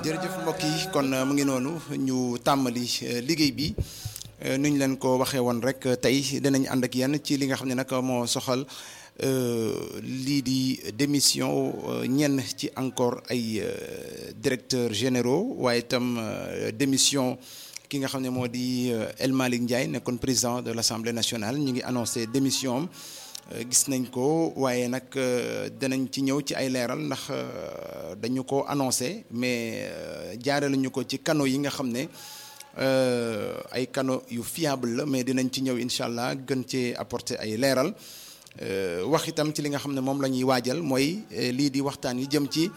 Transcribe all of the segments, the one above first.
jërëjëf mbokk yi kon mu ngi noonu ñu tàmbali liggéey bi nu ñu leen ko waxee woon rek tey dinañ ànd ak yenn ci li nga xam ne nag moo soxal lii di démission ñenn ci encore ay directeurs généraux waaye itam démission ki nga xam ne moo di El Malick Ndiaye nekkoon président de l'Assemblée nationale ñu ngi annoncé démission am gis nañ ko waaye nag danañ ci ñëw ci ay leeral ndax dañu ko annoncé mais jaarale ñu ko ci canaux yi nga xam ne ay canaux yu fiable la mais dinañ ci ñëw incha allah gën cee apporter ay leeral wax itam ci li nga xam ne moom la ñuy waajal mooy lii di waxtaan yi jëm ci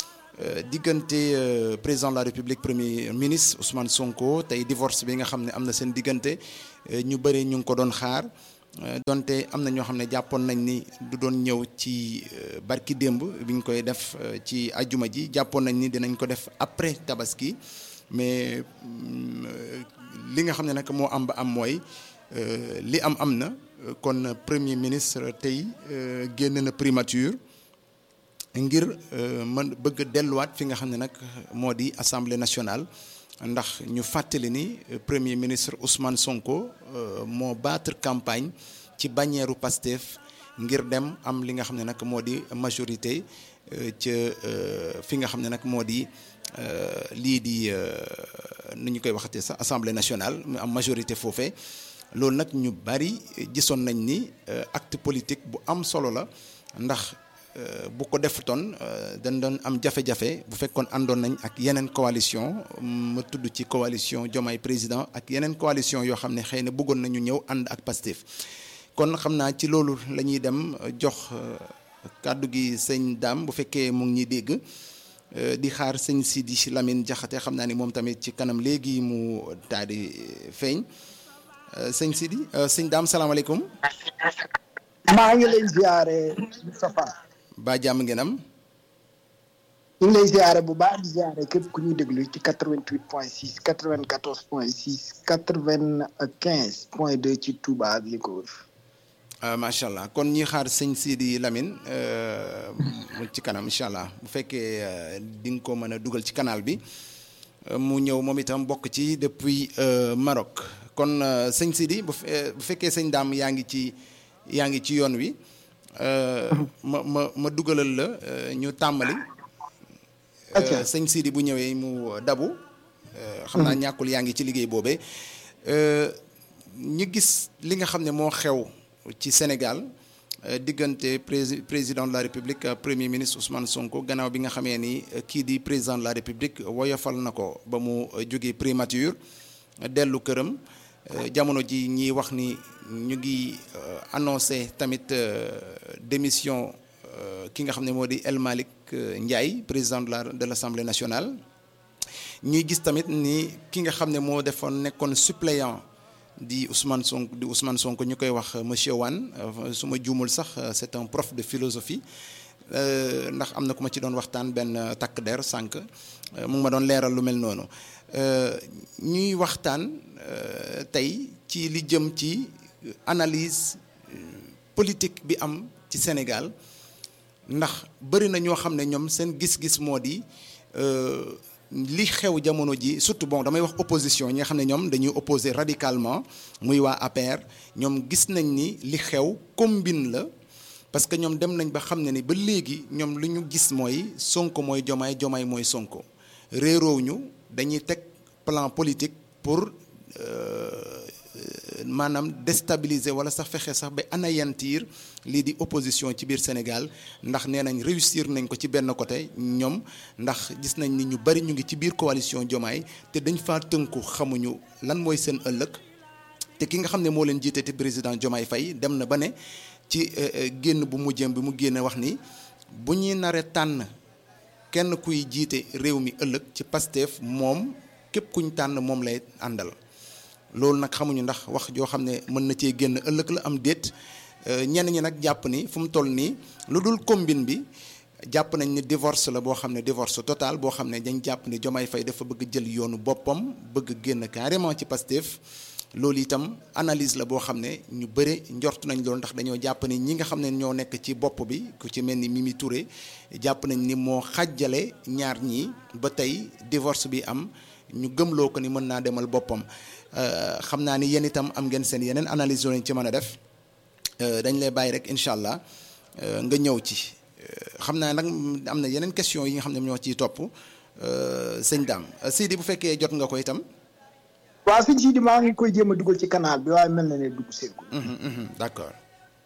diggante président de la république premier ministre Ousmane Sonko tey divorce bi nga xam ne am na seen diggante ñu bëri ñu ngi ko doon xaar. donte am na ñoo xam ne jàppoon nañ ni du doon ñëw ci barki démb bi ñu koy def ci ajuma ji jàppoon nañ ni dinañ ko def après tabaski mais li nga xam ne nag moo am ba am mooy li am am na kon premier ministre tey génn na primature ngir mën bëgg delluwaat fi nga xam ne nag moo di assemblée nationale. ndax ñu fàttali ni premier ministre Ousmane Sonko moo battre campagne ci bannière Pastef ngir dem am li nga xam ne nag moo di majorité ca fi nga xam ne nag moo di lii di nu ñu koy waxatee sax assemblée nationale mu am majorité foofee loolu nag ñu bari gisoon nañ ni acte politique bu am solo la ndax. bu ko defutoon dañ doon am jafe-jafe bu fekkoon àndoon nañ ak yeneen coalition ma tudd ci coalition Diomaye président ak yeneen coalition yoo xam ne xëy na bëggoon nañu ñëw ànd ak Pastef kon xam naa ci loolu la ñuy dem jox kàddu gi sëñ Dame bu fekkee mu ngi ñuy dégg di xaar sëñ Sidi Lamine Diakhaté xam naa ni moom tamit ci kanam léegi mu daal di feeñ sëñ Sidi sëñ Dame salaamaaleykum. maa ngi lay ziare Moustapha. ba jàmm ngeen am. ñu ngi lay ziare bu baax di ziare képp ku ñuy déglu ci quatre vingt huit point six quatre vingt quatorze point six quatre vingt quinze point deux ci Touba ak li ko wër. macha allah kon ñi xaar sëñ Sidi Lamine ci kanam incha allah bu fekkee di nga ko mën a dugal ci canal bi mu ñëw moom itam bokk ci depuis Maroc kon sëñ Sidi bu fekkee sëñ Dame yaa ngi ci yaa ngi ci yoon wi. ma ma ma dugalal la ñu tàmbali. sëñ Sidi bu ñëwee mu dabu. xam naa ñàkkul yaa ngi ci liggéey boobee. ñu gis li nga xam ne moo xew ci Sénégal diggante président de la République premier ministre Ousmane Sonko gannaaw bi nga xamee ni kii di président de la République woyofal na ko ba mu jógee primature dellu këram jamono ji ñiy wax ni. ñu ngi annoncé tamit démission ki nga xam ne moo di El Malick Ndiaye président de la de l'Assemblée nationale ñuy gis tamit ni ki nga xam ne moo defoon nekkoon suppléant di Ousmane Sonko di Ousmane Sonko ñu koy wax monsieur Wane su ma juumul sax c'est un prof de philosophie ndax am na ku ma ci doon waxtaan benn takk der sànq mu ngi ma doon leeral lu mel noonu ñuy waxtaan tey ci li jëm ci. analyse politique bi am ci Sénégal ndax bëri na ñoo xam ne ñoom seen gis-gis moo di li xew jamono ji surtout bon damay wax opposition ñi nga xam ne ñoom dañuy opposer radicalement muy waa APR ñoom gis nañ ni li xew combine la parce que ñoom dem nañ ba xam ne ni ba léegi ñoom li ñu gis mooy Sonko mooy Jomaay Jomaay mooy Sonko réeroo ñu dañuy teg plan politique pour. maanaam déstabiliser wala sax fexe sax ba anayantiir lii di opposition ci biir Sénégal ndax nee nañ réussir nañ ko ci benn côté ñoom ndax gis nañ ni ñu bari ñu ngi ci biir coalition Diomaye te dañ faa tënku xamuñu lan mooy seen ëllëg te ki nga xam ne moo leen jiite te président Diomaye Faye dem na ba ne ci génn bu mujjëm bi mu génne wax ni bu ñuy naree tànn kenn kuy jiite réew mi ëllëg ci Pastef moom képp kuñ tànn moom lay àndal. loolu nag xamuñu ndax wax joo xam ne mën na cee génn ëllëg la am déet ñenn ñi nag jàpp ni fu mu toll nii lu dul combine bi jàpp nañ ni divorce la boo xam ne divorce total boo xam ne dañ jàpp ni Diomaye Faye dafa bëgg jël yoonu boppam bëgg génn carrément ci Pastef loolu itam analyse la boo xam ne ñu bëre njort nañ loolu ndax dañoo jàpp ni ñi nga xam ne ñoo nekk ci bopp bi ku ci mel ni Mimi Touré jàpp nañ ni moo xàjjale ñaar ñi ba tey divorce bi am ñu gëmloo ko ni mën naa demal boppam xam naa ni yéen itam am ngeen seen yeneen analyse yoo ci mën a def dañ lay bàyyi rek incha allah nga ñëw ci xam naa nag am na yeneen question yi nga xam ne ñoo ciy topp sëñ Dame Sidi bu fekkee jot nga ko itam. waaw sëñ Sidi maa ngi koy jéem a dugal ci canal bi waaye mel na ne dugg seegul. d'accord.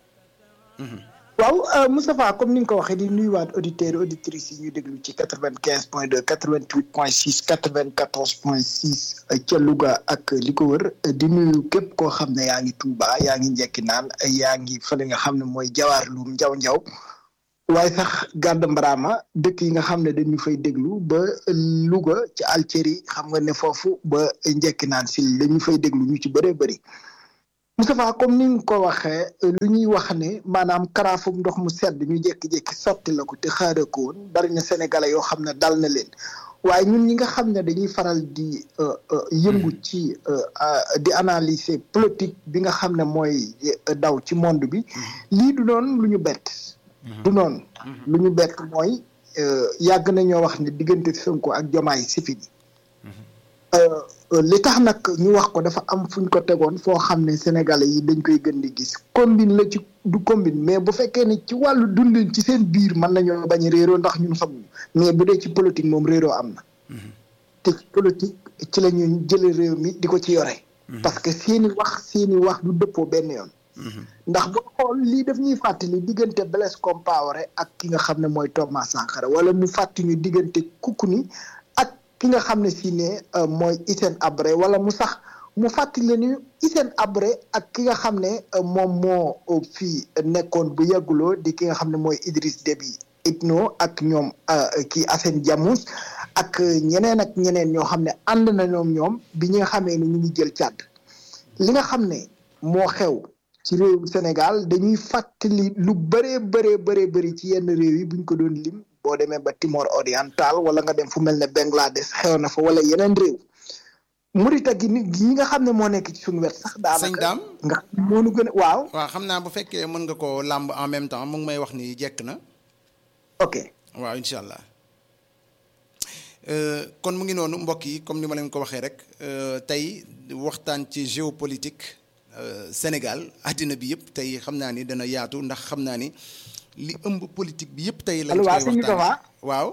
waaw Moustapha comme ni nga ko waxee di nuyuwaat auditeurs auditrices yi ñu déglu ci quatre vingt quinze point deux quatre vingt huit point six quatre vingt quatorze point six ca Louga ak li ko wër di nuyu képp koo xam ne yaa ngi Touba yaa ngi njekki naan yaa ngi fële nga xam ne mooy jawaar luum njaw njaw waaye sax gàdd mbaraama dëkk yi nga xam ne dañu fay déglu ba Louga ci Alceri xam nga ne foofu ba njekki naan si dañu fay déglu ñu ci bëree bëri Moustapha comme ni nga ko waxee lu ñuy wax ne maanaam karaafum ndox mu sedd ñu jékki-jékki sotti la ko te xaare ko woon bari na sénégalais yoo xam ne dal na leen waaye ñun ñi nga xam ne dañuy faral di yëngu ci di analyser politique bi nga xam ne mooy daw ci monde bi lii du noonu lu ñu bett du noonu lu ñu bett mooy yàgg nañoo wax ne diggante Sonko ak Jomaay si fi li tax nag ñu wax ko dafa am fu ñu ko tegoon foo xam ne sénégalais yi dañ koy gën di gis combine la ci du combine mais bu fekkee ne ci wàllu dundin ci seen biir mën nañoo bañ a réeroo ndax ñun xamuñu mais bu dee ci politique moom réeroo am na te ci politique ci la ñu jële réew mi di ko ci yore parce que seeni wax seeni wax du dëppoo benn yoon ndax boo xool lii daf ñuy fàttali diggante Blaise Compaoré ak ki nga xam ne mooy Thomas Sankara wala mu fàttali ñu diggante Koukouni ak ki nga xam ne si ne mooy Hissène Habré wala mu sax mu fàttali ni Hissène Habré ak ki nga xam ne moom moo fii nekkoon bu yàgguloo di ki nga xam ne mooy Idriss Déby Itno ak ñoom kii Assane Diamous ak ñeneen ak ñeneen ñoo xam ne ànd na ñoom ñoom bi ñi nga xamee ni ñu ngi jël càdd li nga xam ne moo xew ci réewum Sénégal dañuy fàttali lu bëree bëree bëree bëri ci yenn réew yi buñ ko doon lim boo demee ba Timor oriental wala nga dem fu mel ne Bangladesh xew na fa wala yeneen réew Mauritanie gi nga xam ne moo nekk ci suñu wet sax daanaka sëñ Dame nga moo nu gën a waaw waaw xam naa bu fekkee mën nga ko làmb en même temps mu ngi may wax ni jekk na ok waaw incha allah kon mu ngi noonu mbokk yi comme ni ma leen ko waxee rek tey waxtaan ci géopolitique Sénégal àddina bi yëpp tey xam naa ni dana yaatu ndax xam naa ni li ëmb politique bi yëpp tey lañ koy waxtaan waaw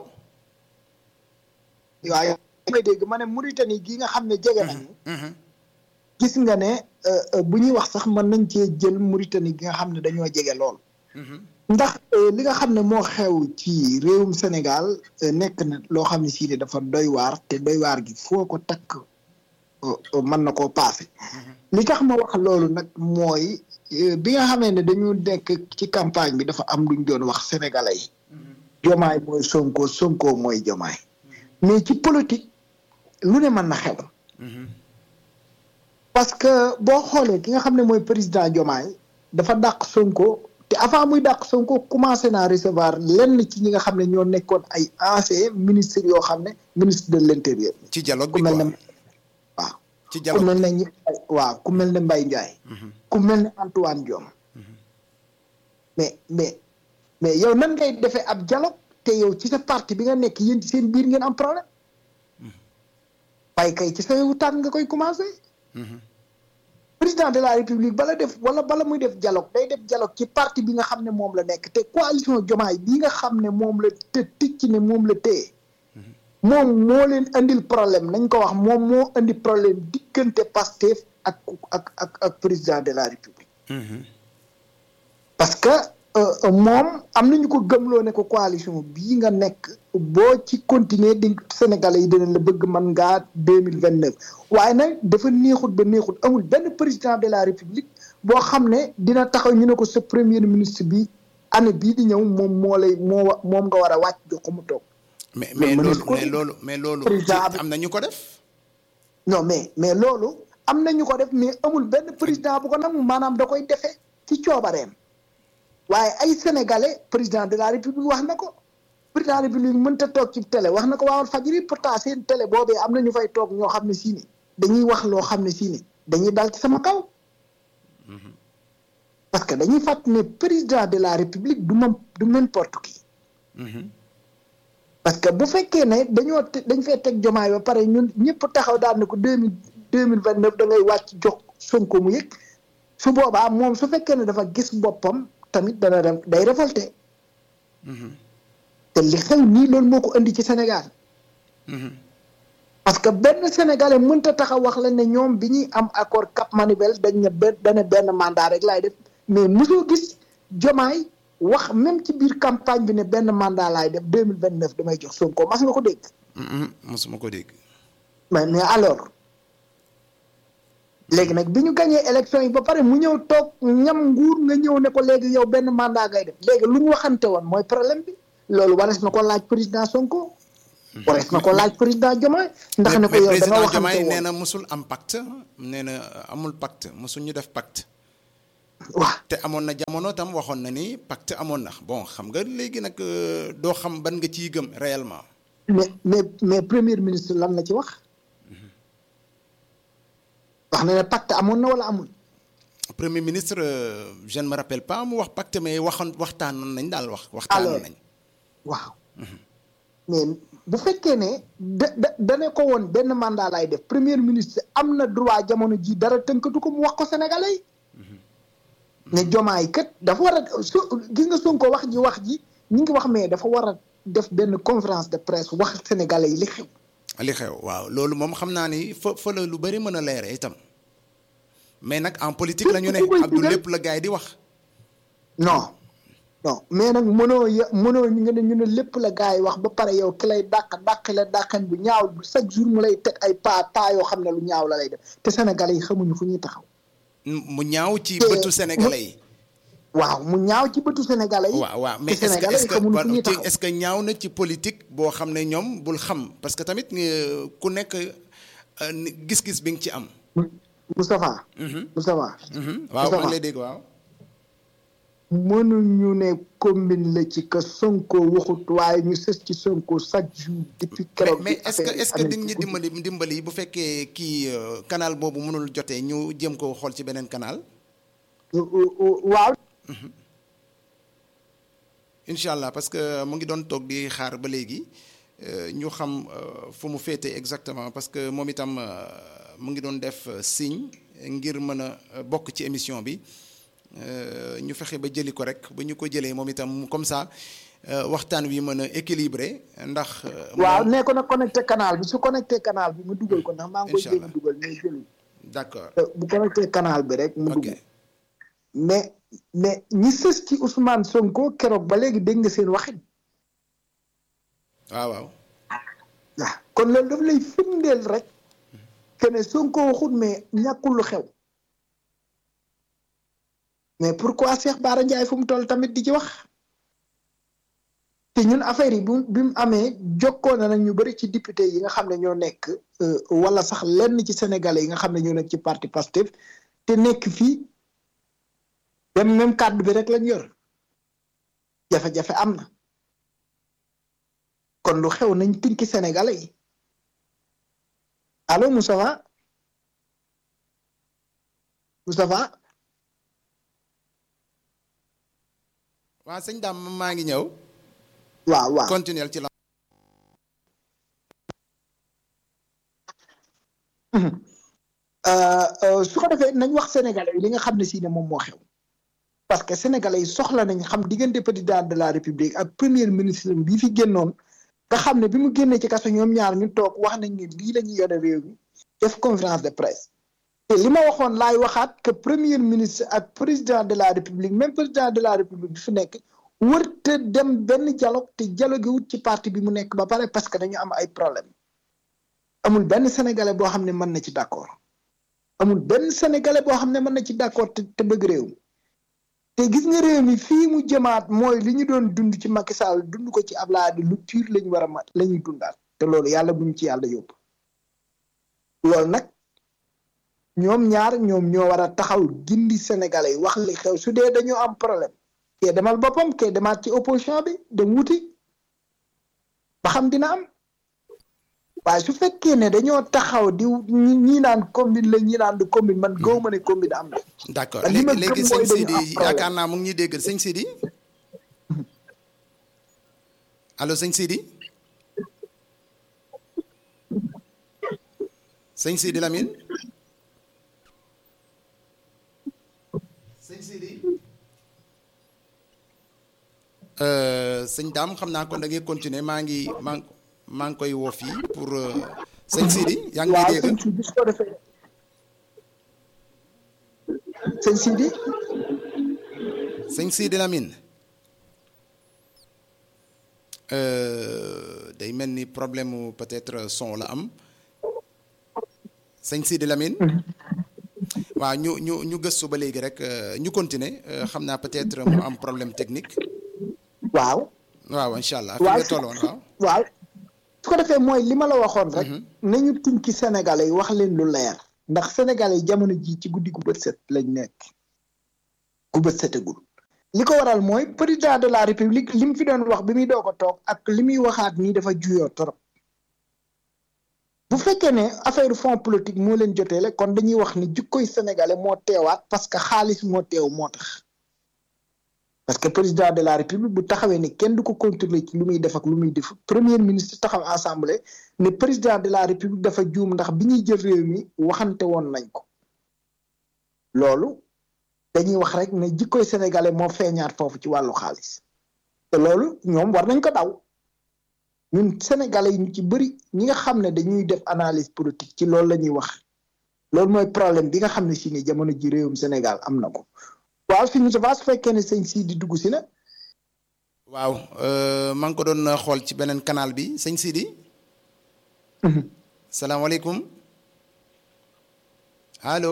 waaw may dégg ma ne Mauritanie gi nga xam ne jege nañu gis nga ne bu ñuy wax sax mën nañ cee jël Mauritanie gi nga xam ne dañoo jege lool ndax li nga xam ne moo xew ci réewum Sénégal nekk na loo xam ne sii dafa doy waar te doy waar gi foo ko takk mën na koo paase li tax ma wax loolu nag mooy bi nga xamee ne dañu nekk ci campagne bi dafa am luñ doon wax sénégalais yi jomaay mooy sonko sonko mooy jomaay mais ci politique lu ne mën na xew parce que boo xoolee ki nga xam ne mooy président jomaay dafa dàq sonko te avant muy dàq sonko commencé naa recevoir lenn ci ñi nga xam ne ñoo nekkoon ay ancien ministre yoo xam ne ministre de l'intérieur ci dialogue ku bi mel quoi ne waaw ci ku dialogue mel ne ñi waaw ku mel ne Mbaye Ndiaye ku mel ne Antoine Diome mais mais mais yow nan ngay defee ab dialogue te yow ci sa parti bi nga nekk yéen ci seen biir ngeen am problème waaye kay ci sa yow tànn nga koy commencé président de la république bala def wala bala muy def dialogue day def dialogue ci parti bi nga xam ne moom la nekk te coalition Diomaye bi nga xam ne moom la te ticc ne moom la téye moom moo leen andil problème nañ ko wax moom moo andi problème diggante Pastef ak ak ak ak président de la république parce que euh, moom am nañu ko gëmloo ne ko coalition bii nga nekk boo ci continuer di Sénégalais yi dinañ la bëgg man ngaa deux mille vingt neuf waaye nag dafa neexut ba neexut amul benn président de la république boo xam ne dina taxaw ñu ne ko sa premier ministre bi année bii di ñëw moom moo lay moo wa- moom nga war a wàcc jox ko mu toog mais mais mais mënees loolu ko- mais loolu mais loolu Président ci- bi- am na ñu ko def non mais mais loolu am na ñu ko def mais amul benn président bu ko nangu maanaam da koy defee ci coobareem waaye ay sénégalais président de la république wax na ko président de la république mënta toog ci télé wax na ko waawal fajiri pourtant seen télé boobee am na ñu fay toog ñoo xam ne sii ni dañuy wax loo xam ne sii ni dañuy dal ci sama kaw parce que dañuy fàtt ne président de la république du moom du n'importe qui parce que bu fekkee ne dañoo dañ fee teg jomaay ba pare ñun ñëpp taxaw daal ne ko deux mille deux mille vingt neuf da ngay wàcc jox Sonko mu yëg su boobaa moom su fekkee ne dafa gis boppam tamit dana dem day révolté te li xew nii loolu moo ko indi ci Sénégal parce que benn sénégalais mënta taxaw wax la ne ñoom bi ñuy am accord Cap Manuel dañ ne benn dana benn mandat rek laay def mais mosoo gis jomaay wax même ci biir campagne bi ne benn mandat laay def deux mille vingt neuf damay jox Sonko mas nga ko dégg. mosuma ko dégg. mais mais alors léegi nag bi ñu gañee élection yi ba pare mu ñëw toog ñam nguur nga ñëw ne ko léegi yow benn mandat ngay def léegi lu ñu waxante woon mooy problème bi loolu warees na ko laaj président Sonko. warees na ko laaj président Diomaye ndax ne ko yow da nga waxante woon nee na mosul am pacte nee na amul pacte mosul ñu def pacte. waaw te amoon na jamono tam waxoon na ni pacte amoon na bon xam nga léegi nag doo xam ban nga ciy gëm réellement. mais mais mais premier ministre lan la ci wax. wax na ne pacte amoon na wala amul. premier ministre je ne me rappelle pas mu wax pacte mais waxoon waxtaanoon nañ daal wax. waxtaanoon nañ waaw. mais bu fekkee ne da da dane ko woon benn mandat lay def premier ministre am na droit jamono ji dara tënkatu ko mu wax ko sénégalais yi. ne jomaay kat dafa war a su gis nga Sonko wax ji wax ji ñu ngi wax mais dafa war a def benn conférence de presse wax sénégalais yi li xew. li xew waaw loolu moom xam naa ni fa fa la lu bari mën a leere itam mais nag en politique la ñu ne Abdou lépp la gars yi di wax. non non mais nag mënoo ya mënoo ñu ne ñu ne lépp la gars yi wax ba pare yow ki lay dàq dàq la dàqan bu ñaaw chaque jour mu lay teg ay pas pas yoo xam ne lu ñaaw la lay def te sénégalais yi xamuñu fu ñuy taxaw. mu ñaaw ci bëtu sénégalais yi. waaw mu ñaaw ci bëtu sénégalais yi. waaw waaw mais est-ce que est-ce que est-ce que ñaaw na ci politique boo xam ne ñoom bul xam parce que tamit ku nekk gis-gis bi nga ci am. Moustapha. Moustapha. waaw maa ngi lay dégg waaw. mënuñu ne combine la ci que Sonko waxut waaye ñu sës ci Sonko chaque jour depuis keroog. mais est-ce que est-ce que di ñu dimbali dimbali bu fekkee kii canal boobu mënul jotee ñu jëm ko xool ci beneen canal. waaw. incha allah parce que mu ngi doon toog di xaar ba léegi ñu xam fu mu féete exactement parce que moom itam mu ngi doon def signe ngir mën a bokk ci émission bi. ñu fexe ba jëli ko rek ba ñu ko jëlee moom itam comme ça waxtaan wi mën a équilibré ndax. waaw nee ko nag connecté canal bi su connecté canal bi mu dugal ko ndax maa ngi koy jéem a dugal mais jëli. d'accord bu connecté canal bi rek mu dugg. mais mais ñi sës ci Ousmane Sonko keroog ba léegi dégg nga seen waxin. waaw waaw. waaw kon loolu daf lay firndeel rek. que ne Sonko waxut mais ñàkkul lu xew. mais pourquoi Cheikh Bara Ndiaye fu mu toll tamit di ci wax te ñun affaire yi bu bi mu amee jokkoo na nag ñu bëri ci député yi nga xam ne ñoo nekk wala sax lenn ci sénégalais yi nga xam ne ñoo nekk ci parti Pastef te nekk fii dem même kàddu bi rek lañ yor jafe-jafe am na kon lu xew nañ tinki sénégalais yi allo Moustapha Moustapha waaw sëñ Dame maa ngi ñëw. waaw waaw continuer ci la. su ko defee nañ wax sénégalais yi li nga xam ne si ne moom moo xew. parce que sénégalais yi soxla nañ xam diggante président de la république ak premier ministre bi fi génnoon nga xam ne bi mu génnee ci kaso ñoom ñaar ñu toog wax nañ ne lii la ñuy yore réew mi def conférence de presse. te li ma waxoon laay waxaat que premier ministre ak président de la république même président de la république bi fi nekk wërte dem benn dialogue te dialogue wut ci parti bi mu nekk ba pare parce que dañu am ay problème amul benn sénégalais boo xam ne mën na ci d'accord amul benn sénégalais boo xam ne mën na ci d'accord te te bëgg réew mi te gis nga réew mi fii mu jëmaat mooy li ñu doon dund ci Macky Sall dund ko ci Abdoulaye lu pur la ñu war a mat la ñuy dundaat te loolu yàlla buñ ci yàlla yóbbu loolu nag ñoom ñaar ñoom ñoo war a taxaw gindi sénégalais yi wax li xew su dee dañoo am problème kee demal boppam kee demaat ci opposition bi dem wuti ba xam dina am waaye su fekkee ne dañoo taxaw di ñi ñi naan combine la ñi naan du combine man gaw ma ne combine am na. d'accord li ma léegi léegi gëm sëñ mooy dañu Sidi am problème. yaakaar naa mu ngi ñuy dégg sëñ Sidi allo sëñ Sidi sëñ Sidi Lamine sëñ Sidi Euh, sëñ Dame xam naa kon da ngay continuer maa ngi maa ngi maa ngi koy woo fii pour euh, sëñ Sidi yaa ngi may waaw dégg sëñ Sidi su ko defee sëñ Sidi sëñ Sidi Lamine Euh, day mel ni problème mu peut-être son la am sëñ Sidi Lamine waaw ñu ñu ñu gëstu ba léegi rek euh, ñu continuer euh, xam naa peut-être mu am problème technique waaw waaw incha allah fi waaw nga su- tolloon su- waaw waaw su ko defee mooy li ma la waxoon rek nañu tinki sénégalais yi wax leen lu leer ndax sénégalais yi jamono ji ci guddi gu bët set lañ nekk gu bët setagul li ko waral mooy président de la république li mu fi doon wax bi muy doog a toog ak li muy waxaat nii dafa juyoo trop bu fekkee ne affaire fonds politique moo leen joteele kon dañuy wax ni jikkoy sénégalais moo teewaat parce que xaalis moo teew moo tax parce que président de la république bu taxawee ni kenn du ko contrôler ci lu muy def ak lu muy def premier ministre taxaw assemblée ne président de la république dafa juum ndax bi ñuy jël réew mi waxante woon nañ ko loolu dañuy wax rek ne jikkoy sénégalais moo feeñaat foofu ci wàllu xaalis te loolu ñoom war nañ ko daw ñun sénégalais yi ñu ci bëri ñi nga xam ne dañuy def analyse politique ci loolu la ñuy wax loolu mooy problème bi nga xam ne si ni jamono ji réewum Sénégal am na ko waaw fi ñu su fekkee ne sëñ si di dugg si na waaw euh, maa ngi ko doon xool ci beneen canal bi sëñ Sidi salaamaaleykum allo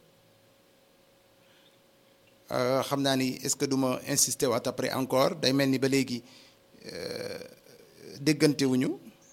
Euh, xam naa ni est-ce que du ma insister waat après encore day mel ni ba léegi euh, déggante wuñu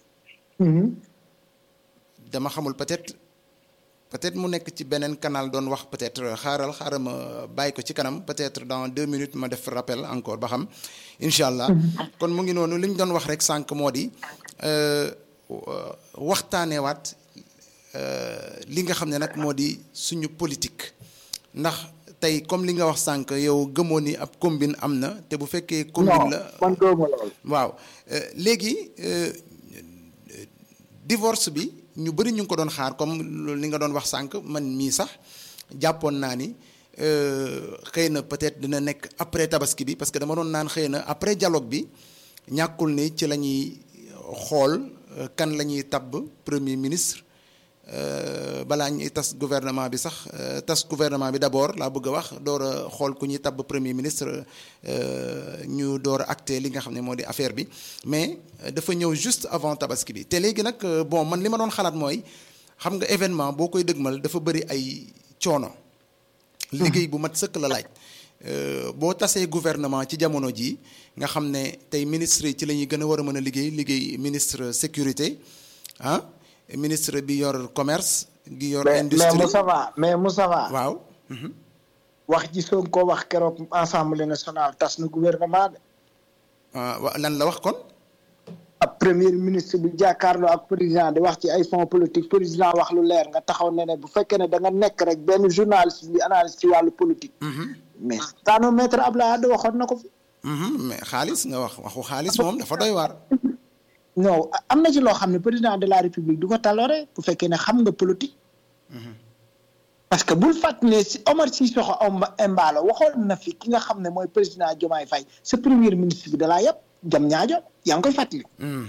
dama xamul peut-être peut-être mu nekk ci beneen canal doon wax peut-être xaaral xaaral ma bàyyi ko ci kanam peut-être dans deux minutes ma def rappel encore ba xam incha allah. kon mu ngi noonu li ñu doon wax rek sànq moo di euh, wa- waxtaaneewaat euh, li nga xam ne nag moo di suñu politique ndax tey comme li nga wax sànq yow gëmoo ni ab combine am na te bu fekkee. combine non la man gëwuma loolu waaw euh, léegi euh, divorce bi ñu bëri ñu ngi ko doon xaar comme loolu li nga doon wax sànq man mii sax jàppoon naa ni euh, xëy na peut-être dina nekk après tabaski bi parce que dama doon naan xëy na après dialogue bi ñàkkul ni ci la ñuy xool euh, kan la ñuy tabb premier ministre euh, balaa ñuy tas gouvernement bi sax euh, tas gouvernement bi d'abord laa bëgg a wax door a xool ku ñuy tabb premier ministre euh, ñu door a acté li nga xam ne moo di affaire bi mais euh, dafa ñëw juste avant tabaski bi te léegi nag euh, bon man li ma doon xalaat mooy xam nga événement boo koy dëgmal dafa bëri ay coono. liggéey bu mat sëkk la laaj. Euh, boo tasee gouvernement ci jamono ji nga xam ne tey ministre yi ci la ñuy gën a war a mën a liggéey liggéey ministre sécurité ah ministre bi yor commerce. gi yor mais mais industrie Moussa Va mais Moussa Va waaw. mhm. wax ji soog ko wax keroog assemblée nationale tas na gouvernement de ah wa- lan la wax kon. ab premier ministre bi jàkkaarloo ak président di wax ci ay fonds politique président wax lu leer nga taxaw ne ne bu fekkee ne da nga nekk rek benn journaliste bi analyse ci wàllu politique Mhm. mais taano maître Abdoulaye Wade waxoon na ko fi Mhm, mais xaalis nga wax waxu xaalis moom dafa doy waar. non am na ci loo xam ne président de la république du ko taloore bu fekkee ne xam nga politique parce que bul fàtt ne si Omar Sissoko Embalo waxoon na fi ki nga xam ne mooy président Diomaye Faye sa premier ministre bi dalaa yëpp jam ñaajo yaa ngi koy fàttali Mhm.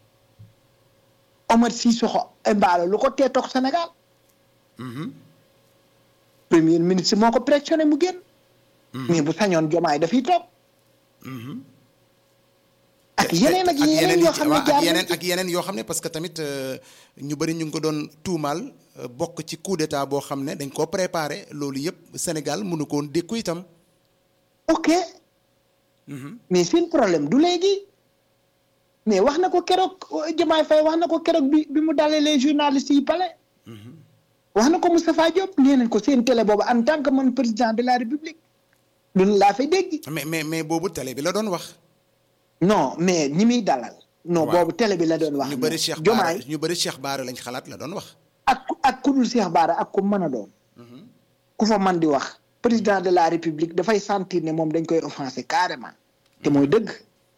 Omar Sissoko Embalo lu ko tee toog Sénégal Mhm. premier ministre moo ko pressionné mu génn mais bu sañoon Diomaye dafiy toog Mhm. ak yeneen ak yeneen yoo xam ne waaw, ak jaar nañ yeneen ci. ak yeneen yoo xam ne parce que tamit euh, ñu bëri ñu ngi ko doon tuumaal euh, bokk ci coup d'état boo xam ne dañ koo préparé loolu yëpp Sénégal mënu ko woon dékku itam. ok mais seen problème du léegi mais wax na ko keroog Diomaye Faye wax na ko keroog bi bi mu dalee les journalistes yi pale wax na ko Moustapha Diop nee nañ ko seen télé boobu en tant que man président de la république loolu laa fay dégg mais mais mais boobu télé bi la doon wax. non mais ñi muy dalal non boobu télé bi la doon wax ñu bëri Cheikh Baara jomaay ñu bëri Cheikh Baara lañ xalaat la doon wax. ak ak ku dul Cheikh Baara ak ku mën a doon ku fa man di wax président de la république dafay sentir ne moom dañ koy offensé carrément te mooy dëgg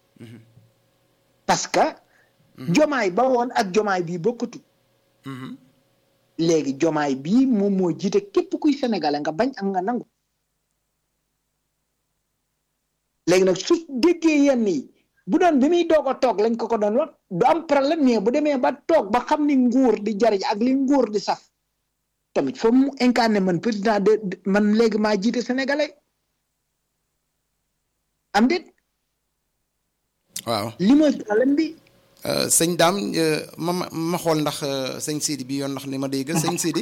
parce que jomaay ba woon ak jomaay bii bokkatu léegi jomaay bii moom moo jiite képp kuy sénégalais nga bañ ak nga nangu léegi nag su déggee yenn yi bu doon bi muy doog a toog lañ ko ko doon wax du am problème mais bu demee ba toog ba xam ni nguur di jariñ ak li nguur di saf tamit foofu mu incarné man président de man léegi maa jiite sénégalais am déet waaw li mooy problème bi sëñ daam ma ma xool ndax sëñ Sidi bi yoon ndax ni ma dégg sëñ Sidi.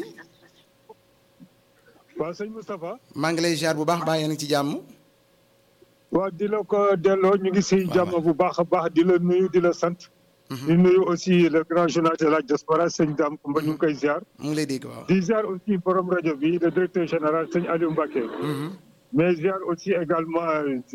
waaw sëñ Moustapha. maa ngi lay ziar bu baax baa yéen ci jàmm. waaw di la ko delloo ñu ngi si jàmm bu baax a baax di la nuyu di la sant. di nuyu aussi le grand journal de la diaspora sëñ Dame Kumba ñu ngi koy ziar. mu ngi lay dégg waaw. di ziar aussi borom rajo bi le directeur général sëñ Aliou Mbacké. mais ziar aussi également